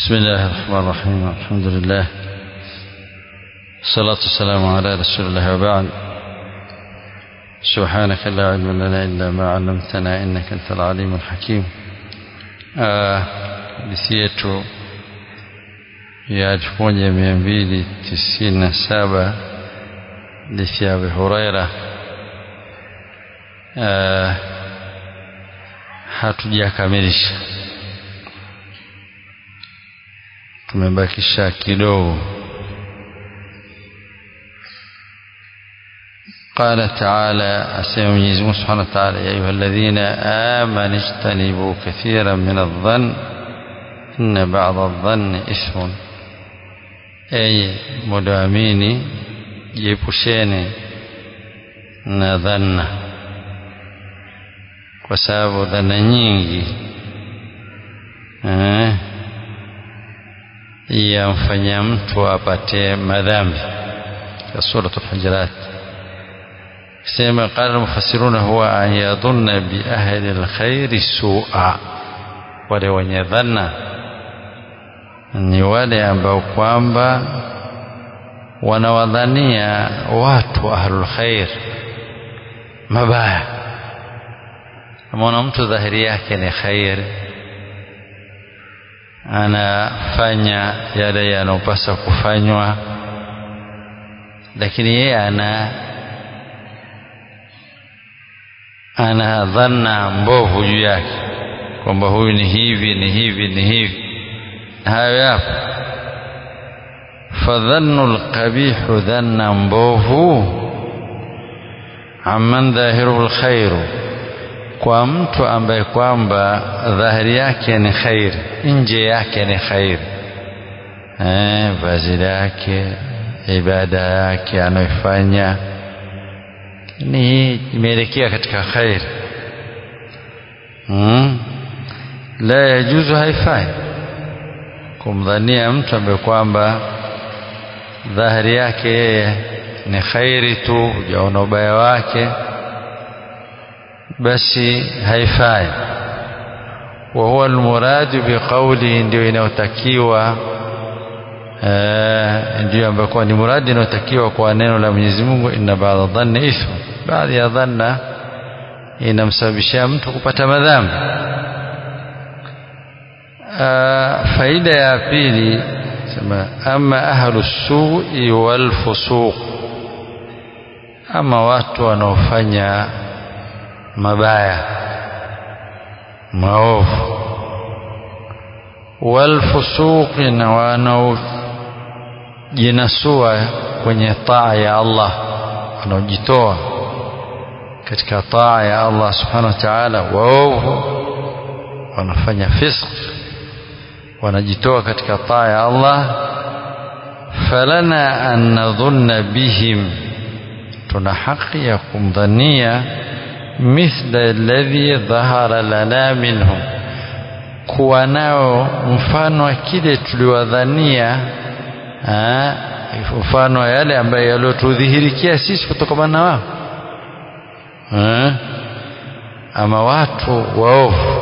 بسم الله الرحمن الرحيم الحمد لله الصلاة والسلام على رسول الله وبعد سبحانك لا علم لنا إلا ما علمتنا إنك أنت العليم الحكيم hadithi yetu ya elfu moja mia mbili tisini na saba hadithi ya Abi Huraira hatujakamilisha tumebakisha kidogo قال تعالى أسمى سبحانه وتعالى يا أيها الذين آمنوا اجتنبوا كثيرا من الظن إن بعض الظن إثم أي مدامين جيبوشين نظن kwa sababu dhana nyingi eh, yamfanya mtu apate madhambi katika suratul hujurat sema qala almufassiruna huwa an yadhunna bi ahli alkhairi su'a wale wenye dhana ni wale ambao kwamba wanawadhania watu ahlul khair mabaya Kama mtu dhahiri yake ni khair, anafanya yale yanayopasa kufanywa, lakini yeye ana ana dhanna mbovu juu yake kwamba huyu ni hivi ni hivi ni hivi, hayo yapo. Fadhannu lqabihu, dhanna mbovu, amman dhahiruhu lkhairu kwa mtu ambaye kwamba dhahiri yake ni khairi, nje yake ni khairi, eh, vazi lake, ibada yake anayoifanya ni imeelekea katika khairi hmm. La yajuzu, haifai kumdhania mtu ambaye kwamba dhahiri yake yeye ni khairi tu, hujaona ubaya wake basi haifai. wa huwa almuradu biqaulihi, ndio inayotakiwa ndio ambayo ni muradi inayotakiwa kwa neno la Mwenyezi Mungu, inna ba'dha dhanni ithmu, baadhi ya dhanna inamsababishia mtu kupata madhambi. Faida ya pili sema, ama ahlu su'i wal fusuq, ama watu wanaofanya mabaya maovu, walfusuqi, na wanaojinasua kwenye taa ya Allah, wanaojitoa katika taa ya Allah subhanahu wa ta'ala, waovu, wanafanya fisq, wanajitoa katika taa ya Allah. Falana an nadhunna bihim, tuna haki ya kumdhania mithla alladhi dhahara lana minhum, kuwa nao mfano wa kile tuliwadhania, mfano wa yale ambayo yaliyotudhihirikia sisi kutokana na wao. Ama watu waovu,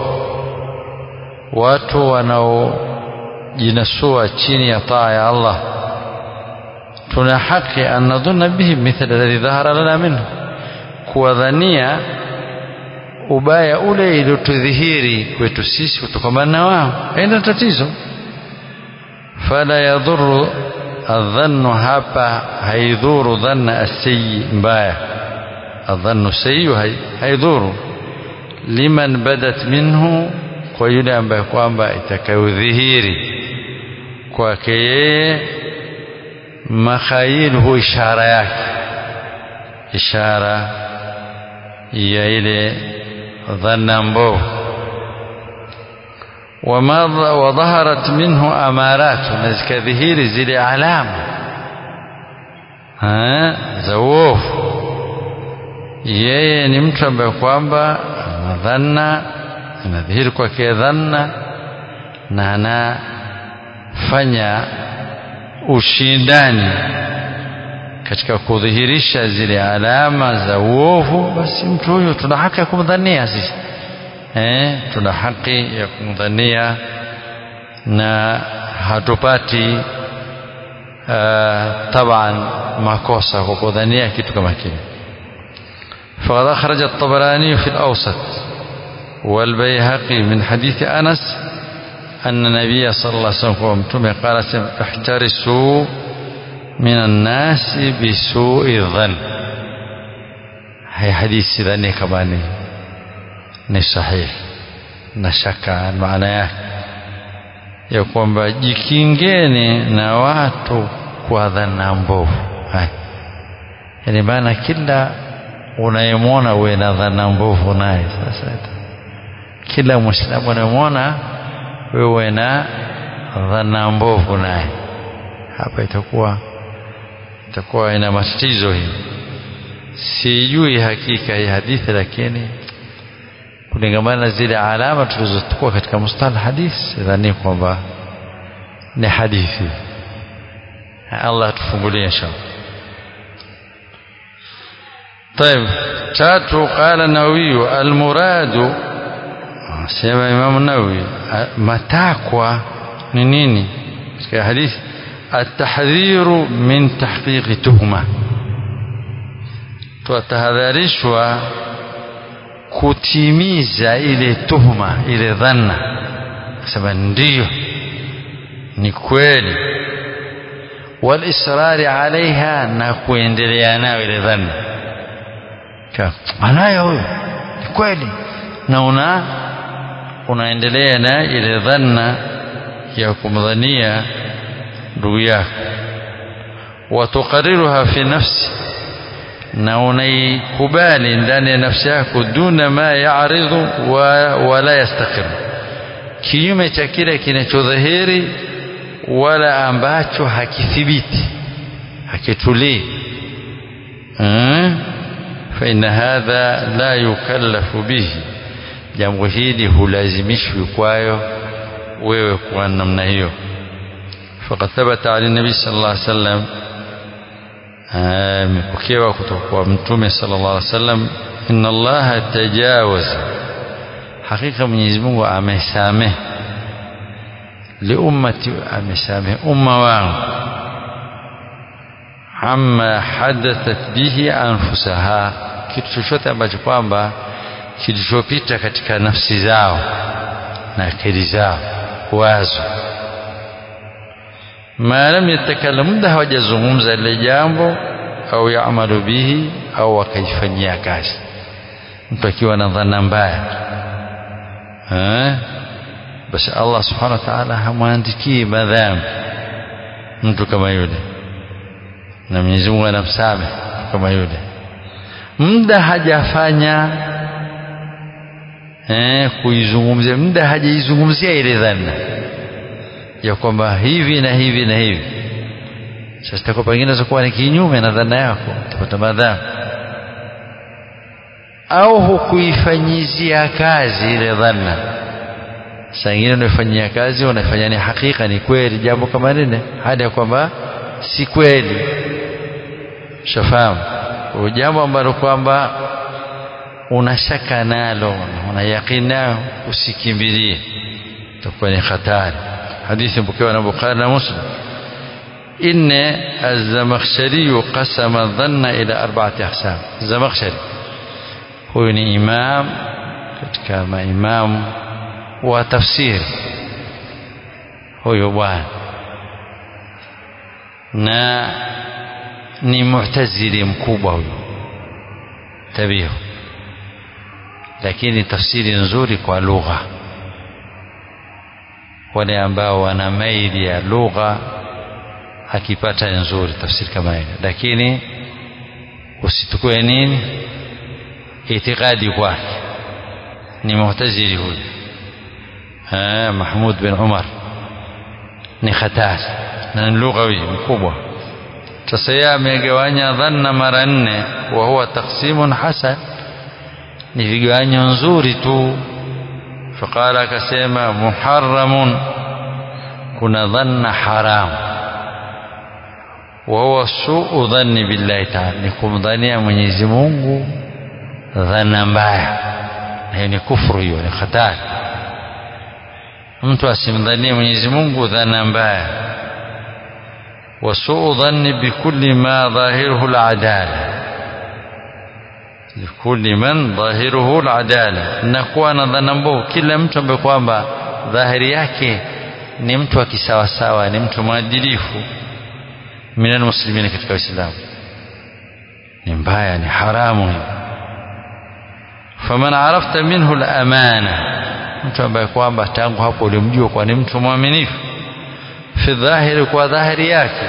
watu wanaojinasua chini ya taa ya Allah, tuna haki an nadhunna bihim mithla alladhi dhahara lana minhum, kuwadhania ubaya ule iliyotudhihiri kwetu sisi kutokamana na wao, haina tatizo. Fala yadhuru adhannu, hapa haidhuru dhanna asayi, mbaya. Adhannu sayi haidhuru liman badat minhu, kwa yule ambaye kwamba itakayodhihiri kwake yeye, makhayilhu, ishara yake, ishara ya ile dhanna mbovu. Wadhaharat minhu amaratu, na zikadhihiri zile alama za uovu. Yeye ni mtu ambaye kwamba ana dhanna, anadhihiri kwake dhanna na anafanya ushindani katika kudhihirisha zile alama za uovu, basi mtu huyo tuna haki ya kumdhania sisi eh, tuna haki ya kumdhania na hatupati taban makosa kwa kudhania kitu kama kile فقد أخرج الطبراني في الأوسط والبيهقي من حديث أنس أن النبي صلى الله عليه وسلم قال احترسوا من الناس بسوء الظن هي حديث ذني كمان ni sahihi na shaka maana yake ya kwamba jikingeni na watu kwa dhana mbovu yani maana kila unayemwona uwe na dhana mbovu naye sasa kila mwislamu unayemwona wewe na dhana mbovu naye hapa itakuwa itakuwa ina matatizo hii sijui hakika hii hadithi lakini kulingamana na zile alama tulizochukua katika mustalah hadith sidhani kwamba ni hadithi Allah tufungulie inshallah طيب تاتو قال النووي المراد سيما امام النووي متاكوا ni nini katika hadithi التحذير من تحقيق تهمه tutahadharishwa kutimiza ile tuhuma ile dhanna sema ndiyo ni kweli walisrari alaiha na kuendelea nayo ile dhanna anayo huyo ni kweli na una unaendelea na ile dhanna ya kumdhania ndugu yako watuqariruha fi nafsi na unaikubali ndani ya nafsi yako duna ma yaridhu wa, wala yastaqiru kinyume cha kile kinachodhahiri wala ambacho hakithibiti hakitulii hmm? فإن هذا لا يكلف به jambo hili hulazimishwi kwayo wewe kuwa namna hiyo faqad thabata ali nabi sallallahu alaihi wasallam imepokewa kutoka kwa mtume sallallahu alaihi wasallam inna allaha tajawaza hakika mwenyezi Mungu amesamehe liummati amesamehe umma wangu amma hadathat bihi anfusaha kitu chochote ambacho kwamba kilichopita katika nafsi zao na akili zao wazo ma lam yatakallam muda hawajazungumza ile jambo au yaamalu bihi au wakaifanyia kazi mtu akiwa na dhana mbaya basi Allah subhanahu wa ta'ala hamwandikii madhambi mtu kama yule na Mwenyezi Mungu anamsamehe kama yule muda hajafanya eh, kuizungumzia muda hajaizungumzia ile dhana ya kwamba hivi na hivi na hivi sasa takuwa pengine zakuwa ni kinyume na dhana yako utapata madhambi au hukuifanyizia kazi ile dhana saa ingine unaifanyia kazi unaifanya ni hakika ni kweli jambo kama lile hadi ya kwamba si kweli shafahamu jambo ambalo kwamba unashaka nalo una yaqini nayo usikimbilie itakuwa ni hatari hadithi mpokewa na Bukhari na Muslim inna az-Zamakhshari qasama dhanna ila arba'ati aqsam Zamakhshari huyu ni imam katika maimamu wa tafsiri huyu bwana na ni mu'tazili mkubwa huyo tabihu lakini tafsiri nzuri kwa lugha wale ambao wana maili ya lugha akipata nzuri tafsiri kama hiyo lakini usitukue nini itikadi kwake ni mu'tazili huyu Mahmud bin Umar ni hatari na ni lughawi mkubwa sasa yeye amegawanya dhanna mara nne wa huwa taqsimun hasan ni vigawanyo nzuri tu faqala akasema muharramun kuna dhanna haram wa huwa suu dhanni billahi ta'ala ni kumdhania Mwenyezi Mungu dhana mbaya hiyo ni kufuru hiyo ni hatari mtu asimdhanie Mwenyezi Mungu dhana mbaya wasuu dhanni bikulli ma dhahiruhu al-adala likulli man dhahiruhu al-adala na kuwa na dhana mbovu kila mtu ambaye kwamba dhahiri yake ni mtu wa kisawasawa ni mtu mwadilifu minal muslimina katika Uislamu ni mbaya ni haramu hiyo faman arafta minhu al-amana mtu ambaye kwamba tangu hapo ulimjua kwa ni mtu mwaminifu fi dhahiri kwa dhahiri yake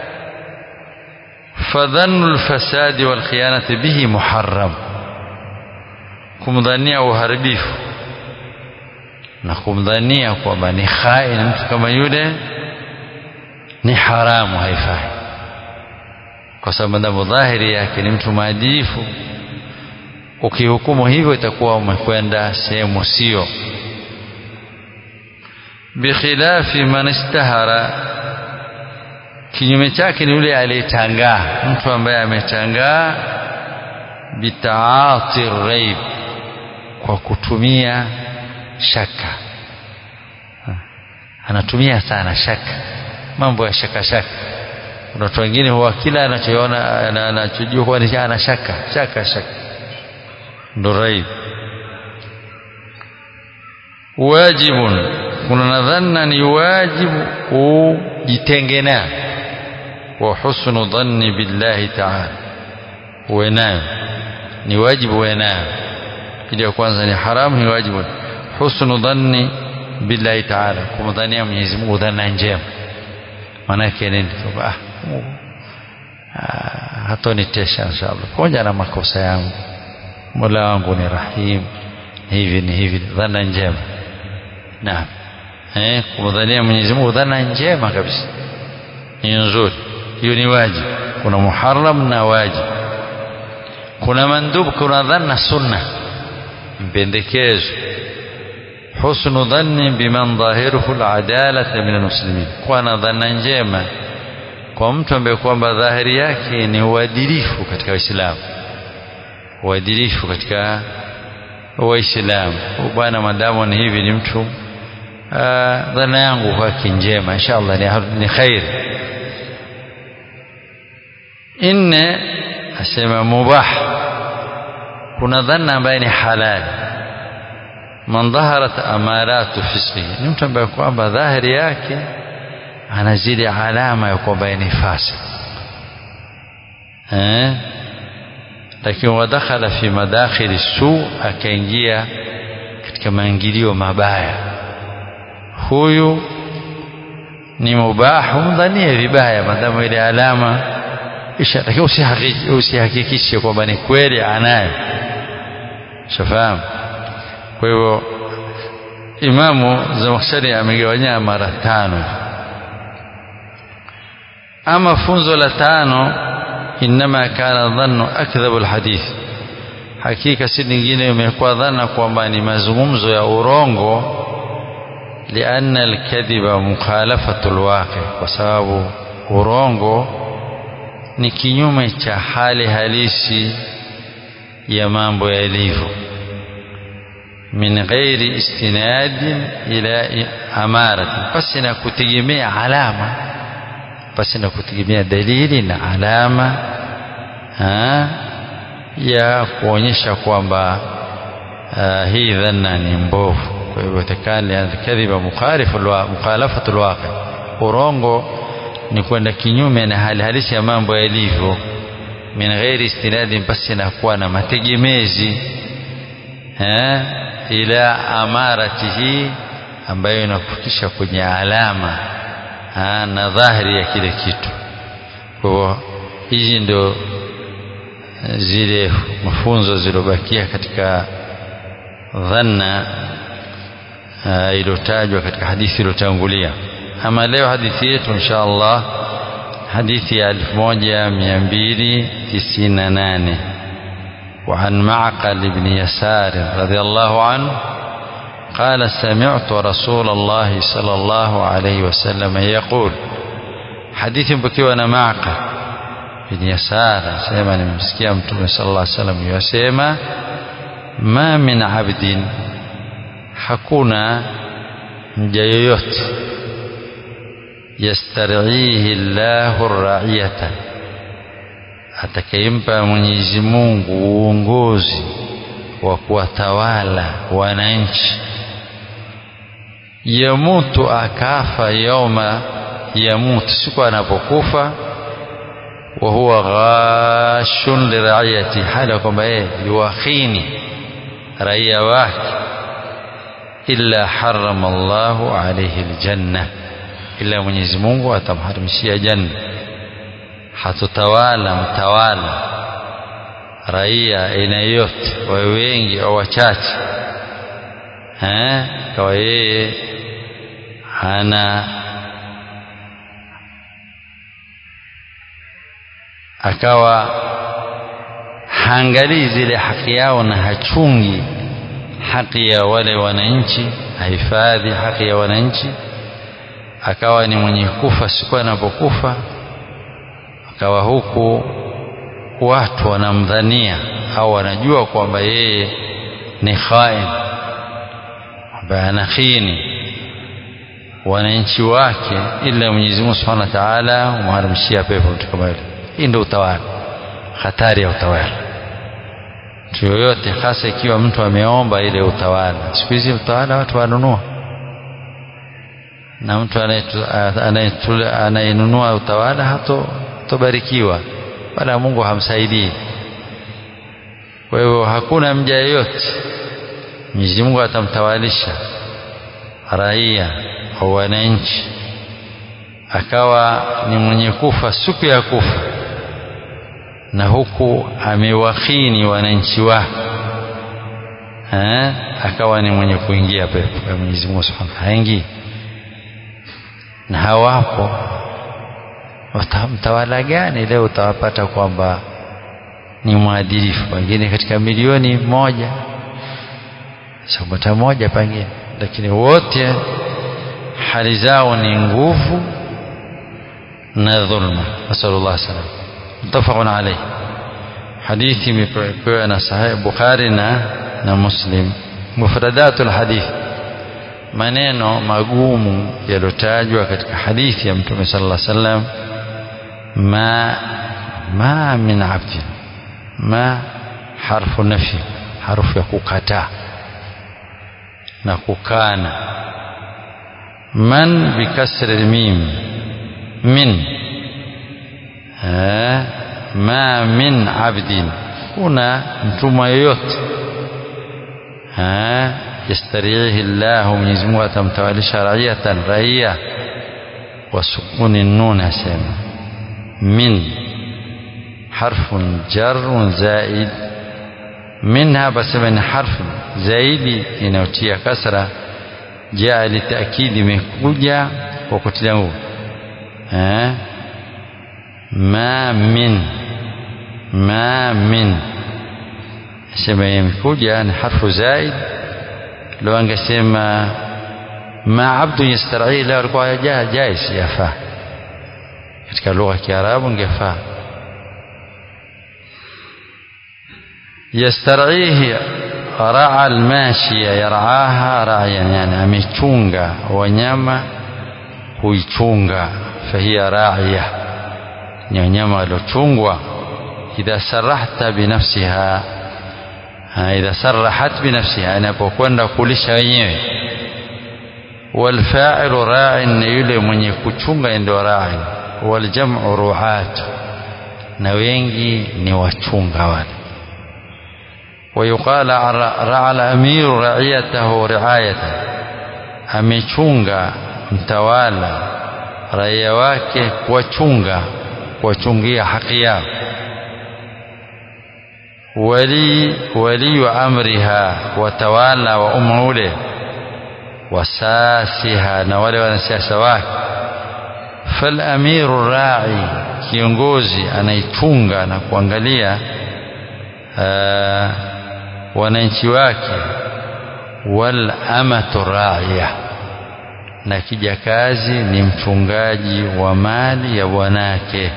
fadhannu alfasadi walkhiyanati bihi muharram kumdhania uharibifu na kumdhania kwamba ni khain mtu kama yule ni haramu haifai kwa sababu dhahiri yake ni mtu maadilifu ukihukumu hivyo itakuwa umekwenda sehemu sio bikhilafi man istahara kinyume chake ni yule aliyetangaa mtu ambaye ametangaa bitaati raib kwa kutumia shaka anatumia sana shaka mambo ya shaka shaka kuna watu wengine huwa kila anachoona anachojua kuwa ni ana shaka shaka shaka ndo raib wajibun kuna nadhana ni wajibu ujitenge nayo wa husnu dhanni billahi ta'ala uwe nayo ni wajibu uwe nayo ili ya kwanza ni haramu ni wajibu husnu dhanni billahi ta'ala kumdhania Mwenyezi Mungu dhana njema maana yake nini kwamba ah hatonitesha inshallah pamoja na makosa yangu Mola wangu ni rahim hivi ni hivi dhana njema naam eh kumdhania Mwenyezi Mungu dhana njema kabisa ni nzuri hiyo ni wajibu kuna muharram na wajibu kuna mandub kuna dhanna sunna mpendekezo husnu dhanni biman dhahiruhu aladalata min almuslimin kuwa na dhana njema kwa mtu ambaye kwamba dhahiri yake ni uadilifu katika Uislamu uadilifu katika Waislamu bwana madamu ni hivi ni mtu dhana yangu kwake njema inshallah ni, ni khair inne asema mubah kuna dhana ambaye ni halali man dhaharat amaratu fisqihi ni mtu ambaye kwamba dhahiri yake ana zile alama ya kwamba ni fasik eh lakini wadakhala fi madakhili su akaingia katika maingilio mabaya huyu ni mubahu mdhanie vibaya madamu ile alama isha lakini usihakikishe kwamba ni kweli anayo shafahamu kwa hivyo imamu Zamakhshari amegawanya mara tano ama funzo la tano inma kana dhannu akdhabu alhadith hakika si nyingine imekuwa dhana kwamba ni mazungumzo ya urongo لأن الكذب مخالفة الواقع kwa sababu urongo ni kinyume cha hali halisi ya mambo yalivyo min ghairi istinadin ila amarati basi na kutegemea alama basi na kutegemea dalili na alama ha, ya kuonyesha kwamba hii dhanna ni mbovu kwa hivyo takani kadhiba mukhalafatu alwaqi urongo ni kwenda kinyume na hali halisi ya mambo yalivyo min ghairi istinadin basi na kuwa na mategemezi eh, ila amaratihi ambayo inakufikisha kwenye alama ha, na dhahiri ya kile kitu kwa hivyo hizi ndio zile mafunzo zilizobakia katika dhanna iliyotajwa katika hadithi iliyotangulia ama leo hadithi yetu insha Allah hadithi ya 1298 وعن معقل بن يسار رضي الله عنه قال سمعت رسول الله صلى الله عليه وسلم يقول حديث بكيوانا معقل بن يسار سيما نمسكي متوم صلى الله عليه وسلم يسيما ما من عبد hakuna mja yoyote yastarihi llahu raiyata atakayempa Mwenyezi Mungu uongozi wa kuwatawala wananchi yamutu akafa yauma yamutu siku anapokufa wa huwa ghashun liraiyati hali ya kwamba yeye yuwakhini raia wake illa harama Allahu alayhi aljanna illa Mwenyezi Mungu atamharimishia janna hatutawala mtawala raia aina yote wawe wengi au wachache eh kawa yeye ana akawa haangalii zile haki yao na hachungi haki ya wale wananchi hahifadhi haki ya wananchi akawa ni mwenye kufa siku anapokufa akawa huku watu wanamdhania au wanajua kwamba yeye ni khain ambaye anakhini wananchi wake ila Mwenyezi Mungu Subhanahu wa Ta'ala umharamishia pepo mtu kama yule hii ndio utawala hatari ya utawala mtu yoyote hasa ikiwa mtu ameomba ile utawala siku hizi utawala watu wanunua na mtu anayenunua utawala hato tobarikiwa wala Mungu hamsaidii kwa hivyo hakuna mja yeyote Mwenyezi Mungu atamtawalisha raia au wananchi akawa ni mwenye kufa siku ya kufa na huku amewakhini wananchi wake eh akawa ni mwenye kuingia pepo ya Mwenyezi Mungu Subhanahu haingii na hawapo mtawala gani leo utawapata kwamba ni mwadilifu wengine katika milioni moja sabata moja pengine lakini wote hali zao ni nguvu na dhulma nasallallahu salam mutafaqun alayhi hadithi imepewa na sahih bukhari na na muslim mufradatul hadith maneno magumu yalotajwa katika hadithi ya mtume sallallahu alaihi wasallam ma ma min abdin ma harfu nafi harfu ya kukataa na kukana man bikasri mim min eh, ma min abdin kuna mtumwa yoyote eh, yastarihi llahu Mwenyezi Mungu atamtawalisha raiyatan raia wa sukuni nun asema min harfun jarun zaid minha basema ni harfu zaidi inayotia kasra jaa litakidi imekuja kwa kutilia nguvu eh ma min ma min sema imekuja ni harfu zaid لو angesema ma abdu yastar'i la alikuwa jais yafaa katika lugha ya Kiarabu ingefaa yastar'ihi ra'a almashiya yar'aha ra'yan yani amechunga wanyama huichunga fahiya ra'iya ni wanyama waliochungwa idha sarahta binafsiha idha sarahat binafsiha inapokwenda kulisha wenyewe walfa'ilu ra'in ni yule mwenye kuchunga ndio ra'in waljam'u ru'at na wengi ni wachunga wale ويقال رعى الأمير رعيته رعاية amechunga mtawala raia wake kuwachunga kuwachungia haki yao wali waliyu amriha watawala wa umma ule wasasiha na wale wanasiasa wake falamiru rai kiongozi anaichunga na kuangalia wananchi wake wal amatu raiya na kijakazi ni mchungaji wa mali ya bwanake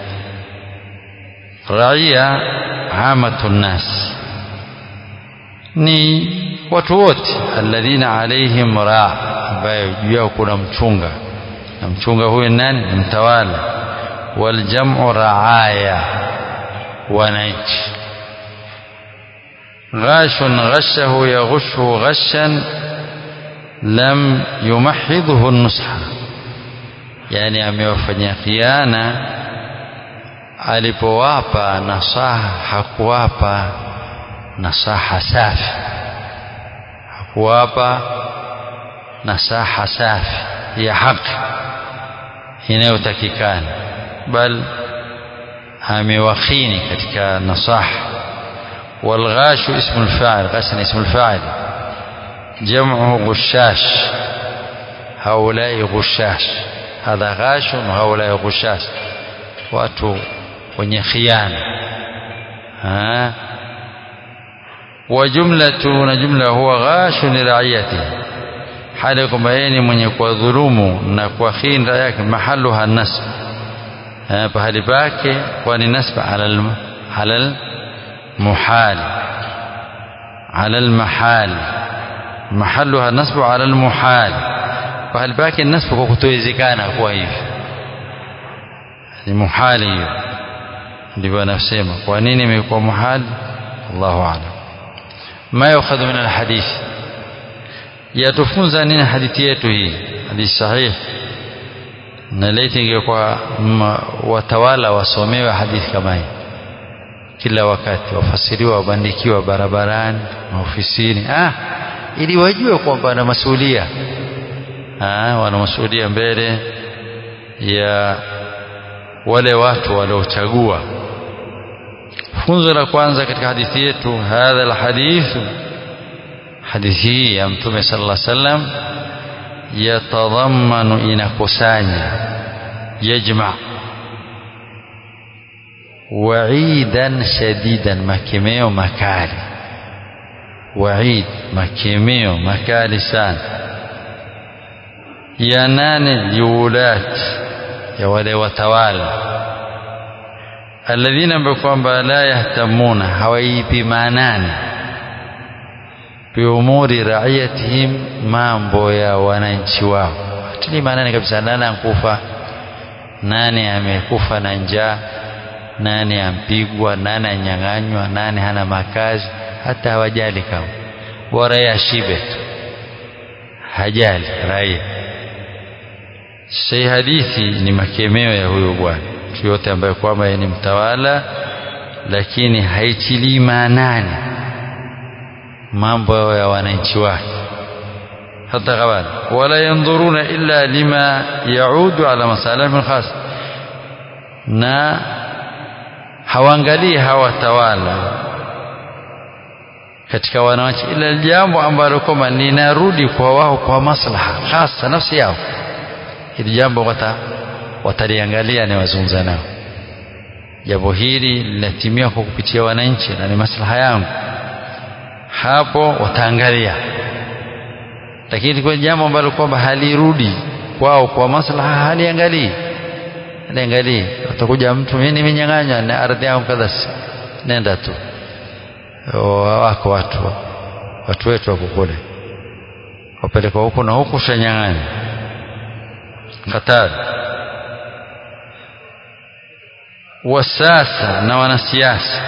raia amatu nnas ni watu wote alladhina alaihim raa ambayo juu yao kuna mchunga na mchunga huyu nani mtawala waljamu raaya wananchi ghashun ghashahu yaghushu ghashan lam yumahidhuhu nusha yani amewafanyia khiana alipowapa nasaha hakuwapa nasaha safi hakuwapa nasaha safi ya haki inayotakikana bal amewakhini katika nasaha والغاش اسم الفاعل غسن اسم الفاعل جمعه غشاش هؤلاء غشاش هذا غاش وهؤلاء غشاش watu wenye khiana wa jumlatu na jumla huwa ghashu li raiyatihi hali kwamba yeye ni mwenye kuwadhulumu na kuwakhini raia yake mahaluha nasb pahali pake kwa ni nasb ala ala muhal ala almahal mahaluha nasb ala almuhal pahali pake nasb kwa kutowezekana kuwa hivi ni muhali hiyo ndivyo anasema kwa nini imekuwa muhali Allahu a'lam ma yukhadhu min alhadith yatufunza nini hadithi yetu hii hadithi sahihi na laiti ingekuwa watawala wasomewe hadithi kama hii kila wakati wafasiriwa wabandikiwa barabarani maofisini ah ili wajue kwamba wana masuhulia ah wana masuhulia mbele ya wale watu waliochagua funzo la kwanza katika hadithi yetu hadha alhadithu hadithi hii ya mtume sallallahu alaihi wasallam yatadhammanu inakusanya yajma wa'idan shadidan makemeo makali wa'id makemeo makali sana ya nane liulat ya wale watawala alladhina ambao kwamba la yahtamuna hawaipi maanani biumuri raiyatihim mambo ya wananchi wao hatili maanani kabisa nani ankufa nani amekufa na njaa nani ampigwa nani anyang'anywa nani hana makazi hata hawajali kama bora yashibe tu hajali raia Hii hadithi ni makemeo ya huyo bwana mtu yote ambaye kwamba ni mtawala lakini haitilii maanani mambo ya wananchi wake hata kabali wala yanzuruna illa lima yaudu ala masalihim khas na hawaangalii hawatawala katika wananchi ila jambo ambalo kwamba linarudi kwa wao kwa maslaha hasa nafsi yao hili jambo wata wataliangalia ni wazungumza nao jambo hili linatimia kwa kupitia wananchi na ni maslaha yangu hapo wataangalia lakini kwa jambo ambalo kwamba halirudi kwao kwa maslaha haliangalii haliangalii utakuja mtu mimi nimenyang'anywa na ardhi yangu kadha nenda tu wako watu watu wetu wako kule wapelekwa huku na huku shanyang'anya hatari wasasa na wanasiasa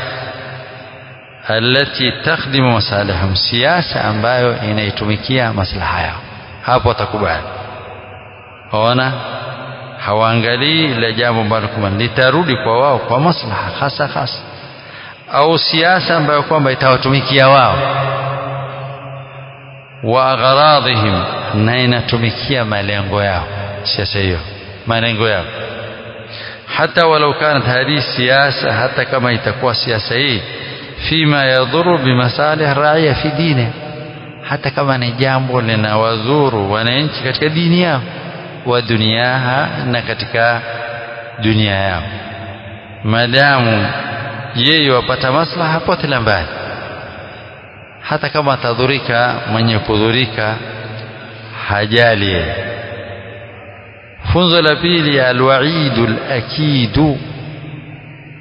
alati takhdimu masalihum siasa ambayo inaitumikia maslaha yao hapo watakubali waona hawaangalii ile jambo ambalo kwamba litarudi kwa wao kwa maslaha hasa hasa au siasa ambayo kwamba itawatumikia wao wa agharadhihim na inatumikia malengo yao siasa hiyo malengo yao hata walau kanat hadhi siasa hata kama itakuwa siasa hii fima yadhuru bimasalih raia fi dini hata kama ni jambo linawadhuru wananchi katika dini yao wa duniaha na katika dunia yao madamu yeye wapata maslaha potela mbali hata kama atadhurika mwenye kudhurika hajali yeye funzo la pili alwaidu lakidu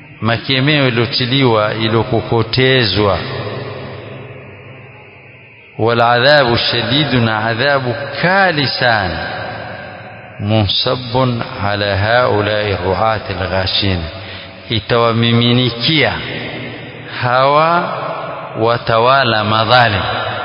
makemeo iliyotiliwa iliyokokotezwa والعذاب الشديد عذاب كالسان منصب على هؤلاء الرعاة الغاشين itawamiminikia hawa watawala madhalim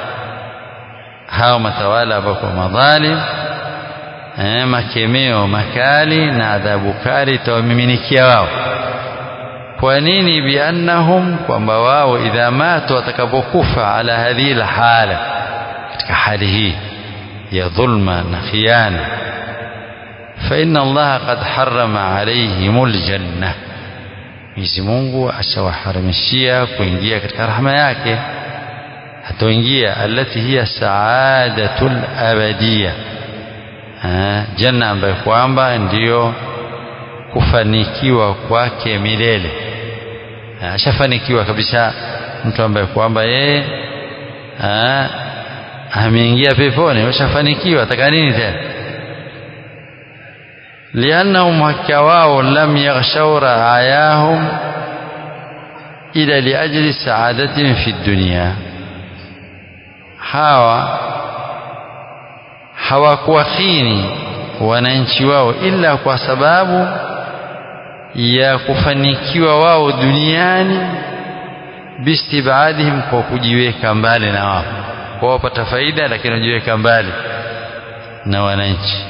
hawa matawala ambako madhalim eh, makemeo makali na adhabu kali itawamiminikia wao kwa nini biannahum kwamba wao idha matu watakapokufa ala hadhihi lhala katika hali hii ya dhulma na khiana فإن الله قد حرم عليهم الجنة Mwenyezi Mungu ashawaharamishia kuingia katika rahma yake hatoingia allati hiya saadatul abadiya janna ambayo kwamba ndiyo kufanikiwa kwake milele ashafanikiwa kabisa mtu ambaye kwamba yeye ameingia peponi ashafanikiwa ataka nini tena لأنهم هكواو لم يغشوا رعاياهم إلى لأجل سعادتهم في الدنيا hawa hawakuwakhini wananchi wao ila kwa sababu ya kufanikiwa wao duniani bistibadihim kwa kujiweka mbali na wao kwa wapata faida lakini wajiweka mbali na wananchi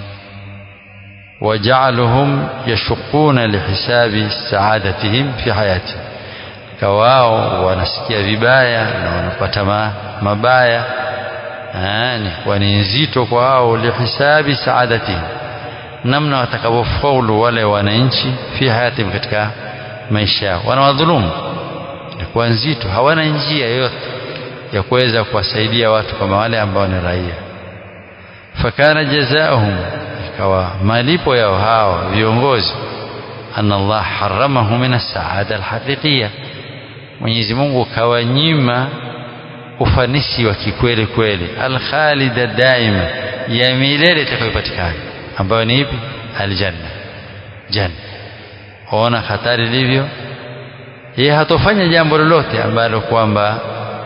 وجعلهم يشقون لحساب سعادتهم في حياتهم kawao wanasikia vibaya na wanapata mabaya ni kwa ni nzito kwa wao lihisabi saadatihim namna watakavyofaulu wale wananchi fi hayatihim katika maisha yao wanawadhulumu ni kwa nzito hawana njia yoyote ya kuweza kuwasaidia watu kama wale ambao ni raia fakana jazaahum ikawa malipo yao hawa viongozi anna Allah haramahu min as-saada al-haqiqiyya Mwenyezi Mungu kawanyima ufanisi wa kikweli kweli al-khalida daima ya milele itakayopatikana ambayo ni ipi aljanna janna ona hatari ilivyo yeye hatofanya jambo lolote ambalo kwamba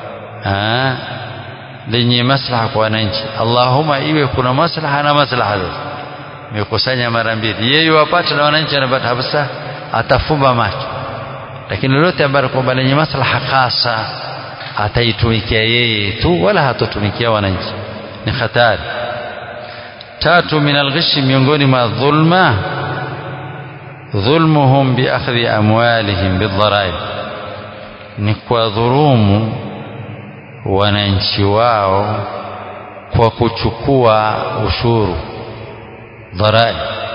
lenye maslaha kwa wananchi Allahumma iwe kuna maslaha na maslaha zote imekusanya mara mbili yeye wapata na wananchi wanapata habisa atafumba macho lakini lolote ambalo kwamba lenye maslaha hasa ataitumikia yeye tu wala hatotumikia wananchi ni hatari tatu min alghishi miongoni mwa dhulma dhulmuhum biakhdhi amwalihim bidharaib ni kwa dhurumu wananchi wao kwa kuchukua ushuru dharai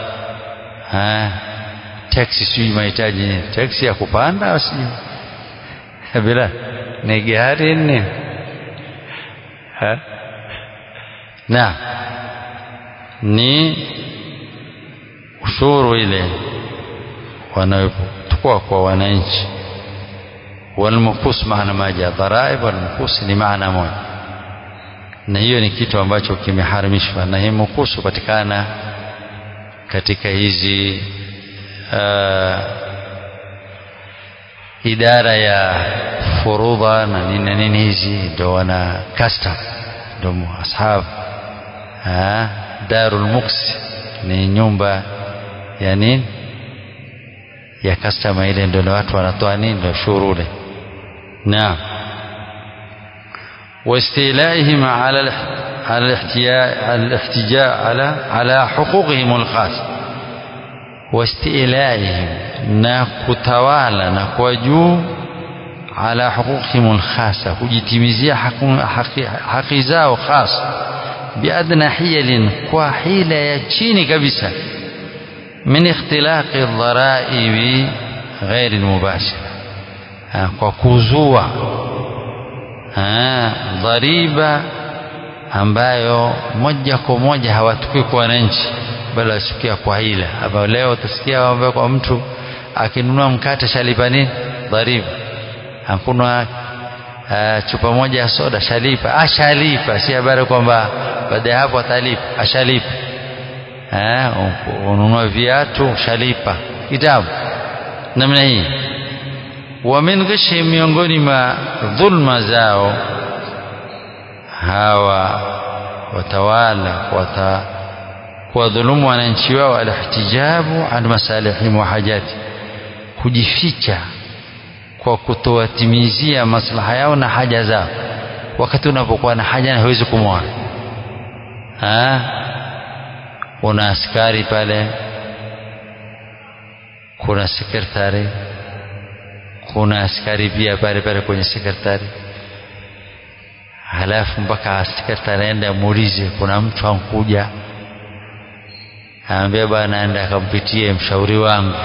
taksi sijui mahitaji nini taksi ya kupanda sijui bila ni gari nini na ni ushuru ile wanayochukua kwa wananchi walmukus maana moja dharaib walmukus ni maana moja na hiyo ni kitu ambacho kimeharamishwa na hii mukusu patikana katika hizi uh, idara ya furudha na nini na nini hizi ndo wana custom ndo ashab darul muks ni nyumba ya nini ya customer ile ndio watu wanatoa nini ndio shurule naam واستيلائهم على على الاحتجاج على على حقوقهم الخاص واستيلائهم na kutawala na kwa juu ala huquqihim alkhasa kujitimizia haki zao khas biadna hiyalin kwa hila ya chini kabisa min ikhtilaqi dharaibi ghairi mubashira kwa kuzua dhariba ambayo moja kwa moja hawatukui kwa wananchi bali wasikia kwa hila ambayo leo utasikia ambayo kwa mtu akinunua mkate shalipa nini dhariba hakuna uh, chupa moja ya soda shalipa ashalipa si habari kwamba baada ya hapo atalipa ashalipa eh ununua viatu shalipa kitabu namna hii wa min ghishi miongoni mwa dhulma zao hawa watawala wata kuwadhulumu wananchi wao alihtijabu an masalihim wa hajati kujificha kwa kutowatimizia maslaha yao na haja zao wakati unapokuwa na haja na hawezi kumwona una askari pale kuna sekretari kuna askari pia pale pale kwenye sekretari halafu mpaka sekretari aende amuulize kuna mtu ankuja aambia bwana aende akampitie mshauri wangu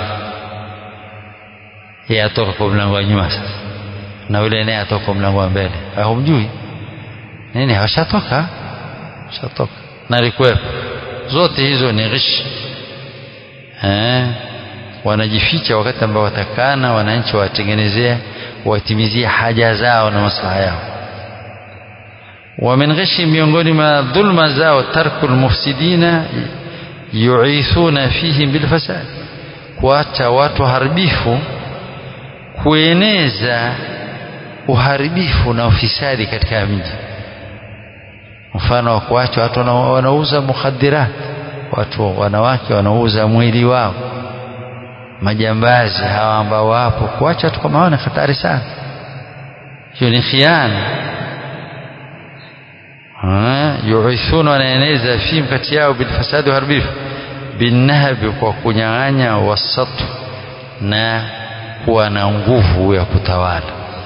yeye atoka kwa mlango wa nyuma sasa na yule naye atoka kwa mlango wa mbele humjui nini hawashatoka shatoka na alikuwepo zote hizo ni ghish eh wanajificha wakati ambao watakana wananchi watengenezea watimizie haja zao na maslaha yao wa min ghishi miongoni mwa dhulma zao tarku almufsidina yu'ithuna fihim bilfasad kuacha watu haribifu kueneza uharibifu na ufisadi katika mji mfano wa kuacha watu wanauza mukhadirat watu wanawake wanauza mwili wao majambazi hawa ambao wapo kuacha watu kama hao ni hatari sana hiyo ni khiana yuithuna wanaeneza fihim kati yao bilfasadi uharibifu binnahabi kwa kunyang'anya wasatu na kuwa na nguvu ya kutawala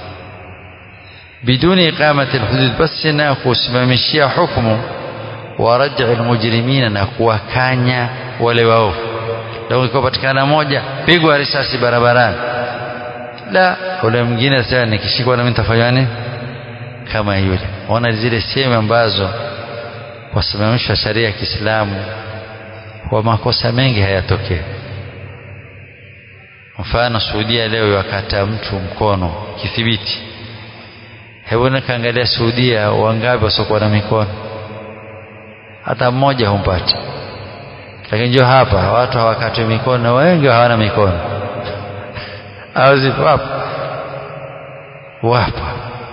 biduni iqamati alhudud basi na kusimamishia hukumu wa raj'i almujrimina na kuwakanya wale waovu leo ikipatikana moja pigwa risasi barabarani la ule mwingine sasa nikishikwa na mimi nitafanya nini kama yule ona zile sehemu ambazo wasimamisha sharia ya Kiislamu kwa makosa mengi hayatokee mfano Saudia leo wakata mtu mkono kithibiti hebu nikaangalia Saudia wangapi wasiokuwa na mikono hata mmoja humpati lakini njoo hapa watu hawakatwi mikono wengi hawana mikono au zipo wapo wapo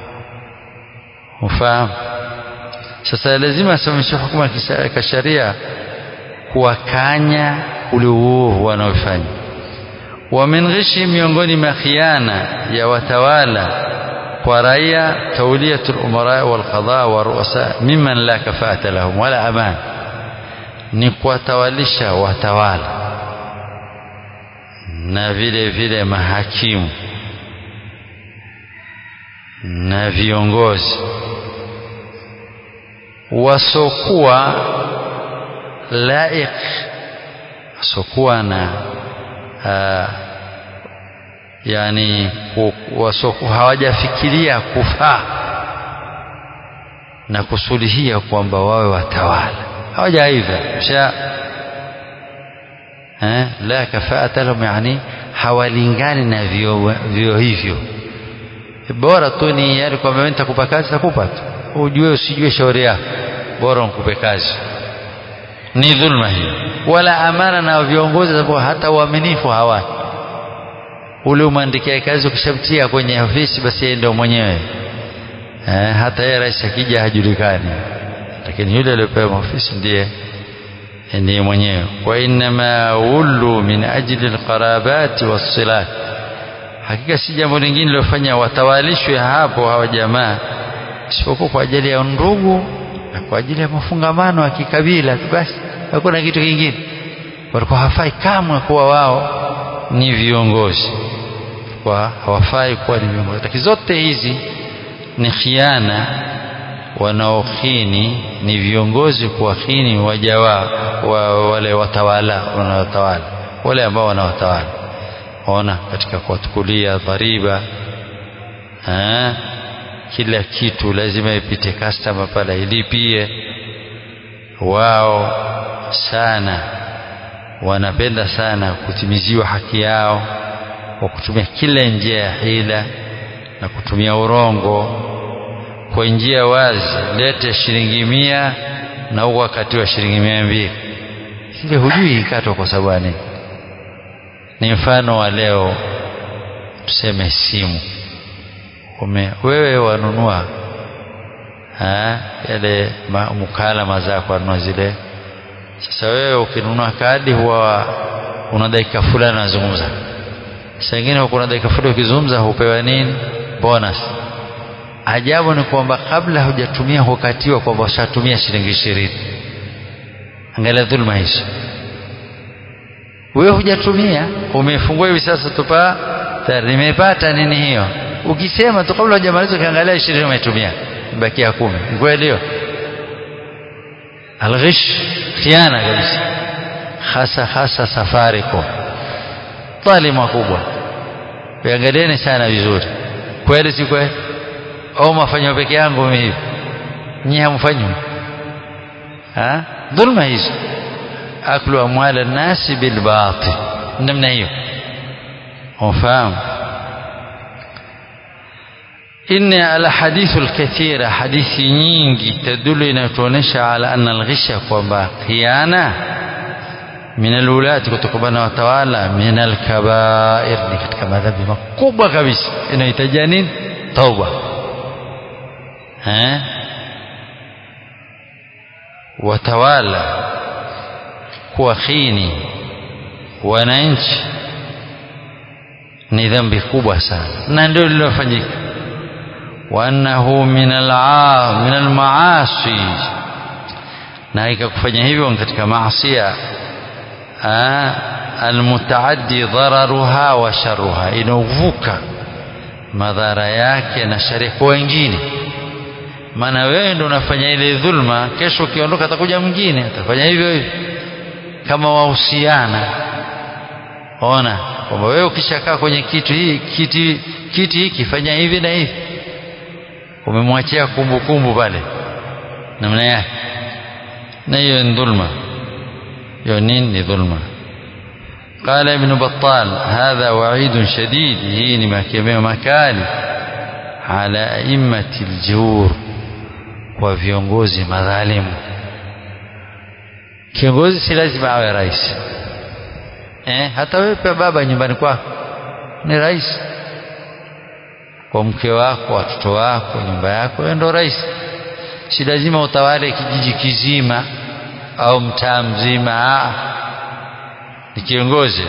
ufahamu sasa lazima asimamishe hukumu ya sharia kuwakanya ule uovu wanaofanya wa min ghishi miongoni mwa khiana ya watawala kwa raia tawliyatul umara wal qada wa ruasa mimman la kafata lahum wala aman ni kuwatawalisha watawala na vile vile mahakimu na viongozi wasokuwa laik wasokuwa na uh, yani wasoku, hawajafikiria kufaa na kusulihia kwamba wawe watawala hawajaiva sha eh, la kafaata lahum yani hawalingani na vio, vio hivyo bora tu ni yani kwamba mimi nitakupa kazi takupa tu ujue usijue shauri yako bora nikupe kazi ni dhulma hiyo wala amana na viongozi ambao hata uaminifu hawana ule umwandikia kazi ukishamtia kwenye ofisi basi yeye ndio mwenyewe eh, hata yeye rais akija hajulikani lakini yule aliyopewa ofisi ndiye ndiye mwenyewe wa innama wullu min ajli alqarabati wassilat hakika si jambo lingine lilofanya watawalishwe hapo hawa jamaa isipokuwa kwa ajili ya ndugu na kwa ajili ya mafungamano ya kikabila tu basi hakuna kitu kingine walikuwa hawafai kamwe kuwa wao ni viongozi kwa hawafai kuwa ni viongozi lakini zote hizi ni khiana wanaokhini ni viongozi kuwakhini waja wa wale watawala wanaotawala wale ambao wanawatawala ona katika kuwatukulia dhariba ha? kila kitu lazima ipite customer pale ilipie wao sana wanapenda sana kutimiziwa haki yao kwa kutumia kila njia ya hila na kutumia urongo kwa njia wazi lete shilingi mia na huko wakati wa shilingi mia mbili ile hujui ikatwa kwa sababu nini ni mfano wa leo tuseme simu ume wewe wanunua ha, yale mukalama zako anunua zile sasa wewe ukinunua kadi huwa una dakika fulani unazungumza saa ingine kuna dakika fulani ukizungumza hupewa nini bonus ajabu ni kwamba kabla hujatumia hukatiwa kwamba ushatumia shilingi ishirini angalia dhulma hizo wewe hujatumia umefungua hivi sasa tupa tayari nimepata nini hiyo ukisema tu kabla hujamaliza ukiangalia ishirini umetumia bakia kumi kweli hiyo alghish khiana kabisa hasa hasa safaricom dhalima kubwa viangalieni sana vizuri kweli si kweli au mafanywa peke yangu mimi hivi nyinyi hamfanywi ha dhulma hizo aklu amwal nasi bilbatil namna hiyo ufahamu إن الأحاديث الكثيرة حديث nyingi تدل inatuonesha على أن الغش kwamba khiana من الولاة kutokana na watawala من الكبائر ni katika madhambi makubwa kabisa inahitajia nini tauba eh watawala kuwakhini wananchi ni dhambi kubwa sana na ndio lilofanyika وأنه من الع من المعاصي na ikakufanya hivyo katika maasia almutaaddi dhararuha wa sharuha inaovuka madhara yake na shari kwa wengine maana wewe ndio unafanya ile dhulma kesho ukiondoka atakuja mwingine atafanya hivyo hivyo kama wahusiana ona kwamba wewe ukishakaa kwenye kitu hii kiti kiti hiki fanya hivi na hivi umemwachia kumbukumbu pale namna yake na hiyo ni dhulma hiyo nini ni dhulma قال ابن بطال هذا وعيد شديد هي makemeo makali على أئمة الجور kwa viongozi madhalimu kiongozi si lazima awe rais eh, hata wewe pia baba nyumbani kwako ni rais kwa mke wako watoto wako nyumba yako wewe ndo rais si lazima utawale kijiji kizima au mtaa mzima ni kiongozi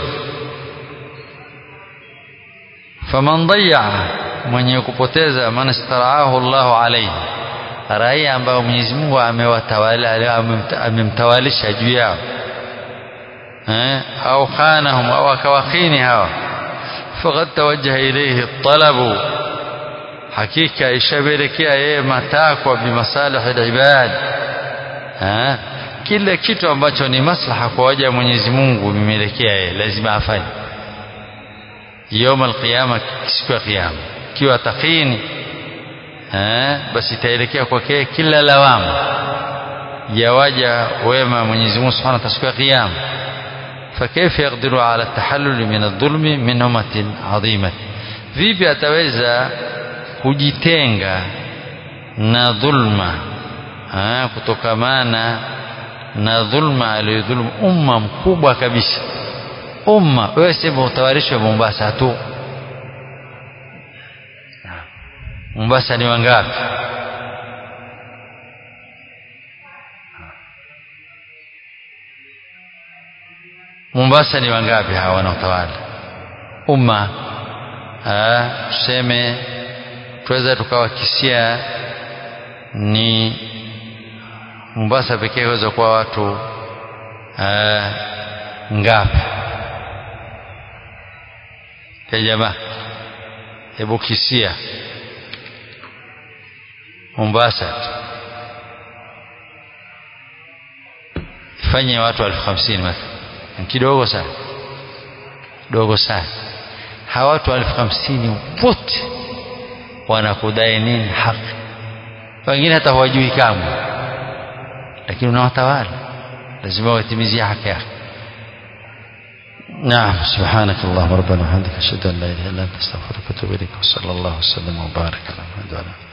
faman dayaa mwenye kupoteza man istaraahu Allahu alayhi raia ambao Mwenyezi Mungu amewatawala amemtawalisha juu yao eh au khanahum au akawakhini hawa faqad tawajjaha ilayhi talabu hakika ishabelekea yeye matakwa bimasalih alibad eh kila kitu ambacho ni maslaha kwa waja Mwenyezi Mungu vimelekea yeye lazima afanye يوم القيامة siku ya kiyama kiwa takini eh basi itaelekea kwake kila lawama ya waja wema Mwenyezi Mungu Subhanahu wa Ta'ala siku ya kiyama فكيف يقدر على التحلل من الظلم من أمة عظيمة vipi ataweza kujitenga na dhulma kutokamana na dhulma aliyodhulumu umma mkubwa kabisa umma wewe sema utawalishwe Mombasa tu Mombasa ni wangapi Mombasa ni wangapi hawa wanaotawala umma tuseme tuweza tukawakisia ni Mombasa pekee waweza kuwa watu aa, ngapi ya jamaa hebu kisia Mombasa ifanye watu elfu hamsini mathalan kidogo sana dogo sana hawa watu elfu hamsini wote wanakudai nini haki wengine hata hawajui kamwe lakini unawatawala lazima watimizie haki yake نعم سبحانك اللهم ربنا وبحمدك اشهد ان لا اله الا انت استغفرك واتوب اليك وصلى الله وسلم وبارك على محمد وعلى اله